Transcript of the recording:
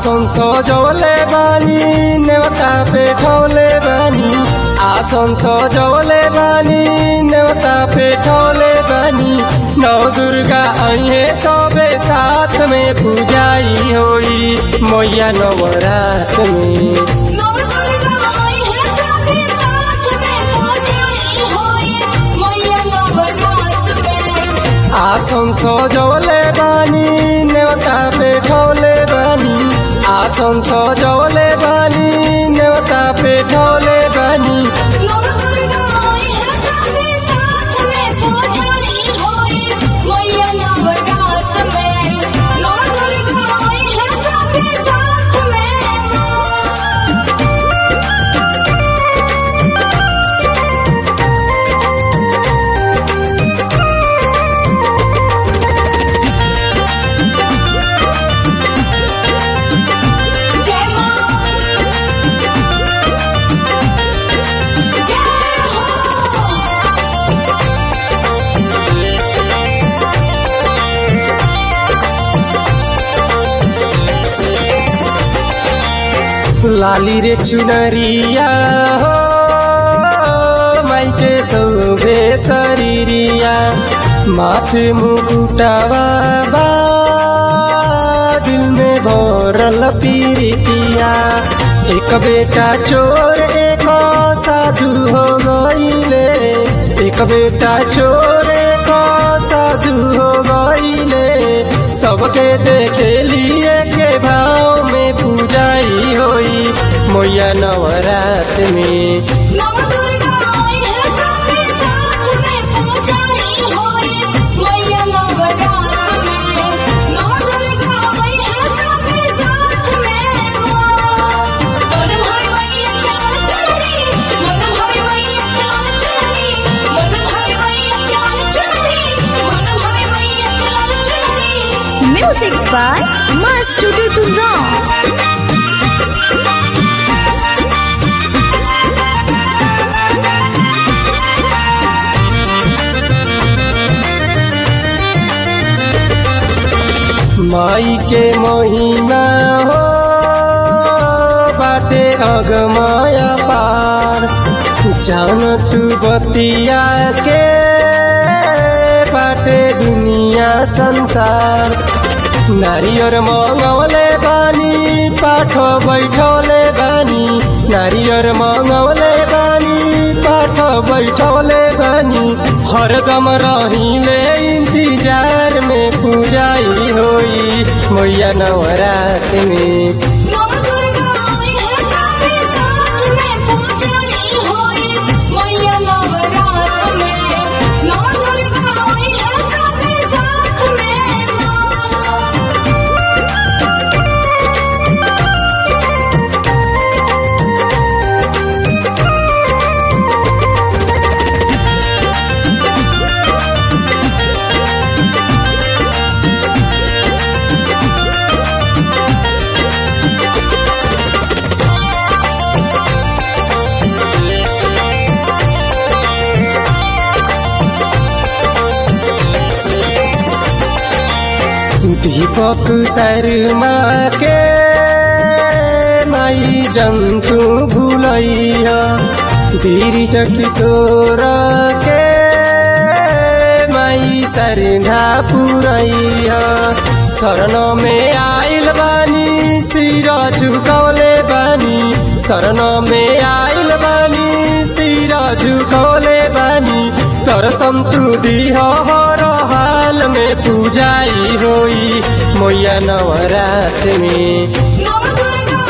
आसन सजौले बानी नेवता पेठौले बानी आसन सजौले बानी नेवता पेठौले बानी नौ दुर्गा अहे सबे साथ में पूजाई होई मैया नवरात में नौ दुर्गा आई है सबके साथ में पूजाई होई मैया नवरात में आसन सजौले बानी नेवता पेठौले बानी आसन सजौले बानी नेवता पेठौले बानी नौ दुर्गा आई है सबके साथ में पूजाई होई मैया नवरात में नौ दुर्गा आई है सबके साथ में जय मां जय हो लाली रे चुनरिया हो माइके सौभे शरीरिया माथे मुकुटावा बा दिल में भरल पीरितिया एक बेटा चोर एक साधु हो गईले एक बेटा चोर एक साधु हो गईले सबके देखे लिए के भाव में पूजाई होई मैया नवरात में नौ दुर्गा आई है सबके साथ में पूजाई होई मैया नवरात में नौ दुर्गा आई है सबके साथ में मन भाई मैया के लाल चुनरी मन भाई मैया के लाल चुनरी मन भाई मैया के लाल चुनरी मन भाई मैया के लाल चुनरी Music by Master Dudurong. माई के महिमा हो बाटे अगमाया पार जान तू बतिया के बाटे दुनिया संसार नारियर मंगवले बानी पाठ बैठौले बानी नारियर मंगवले बानी पाठ बैठौले बानी हरदम रहिले इंतजार में पूजाई होई मैया नवरात में नौ दुर्गा आई है सबके साथ में पूजाई होई मैया नवरात में नौ दुर्गा आई है सबके साथ में दीपक शर्मा के माई जन्तु भुलैया वीरज किशोर के माई सरधा पुरैया शरण में आइल बानी सिर झुकौले बानी शरण में आइल बानी सिर झुकौले बानी तर संतुदी हर हाल में पूजाई होई मैया नवरात में नौ दुर्गा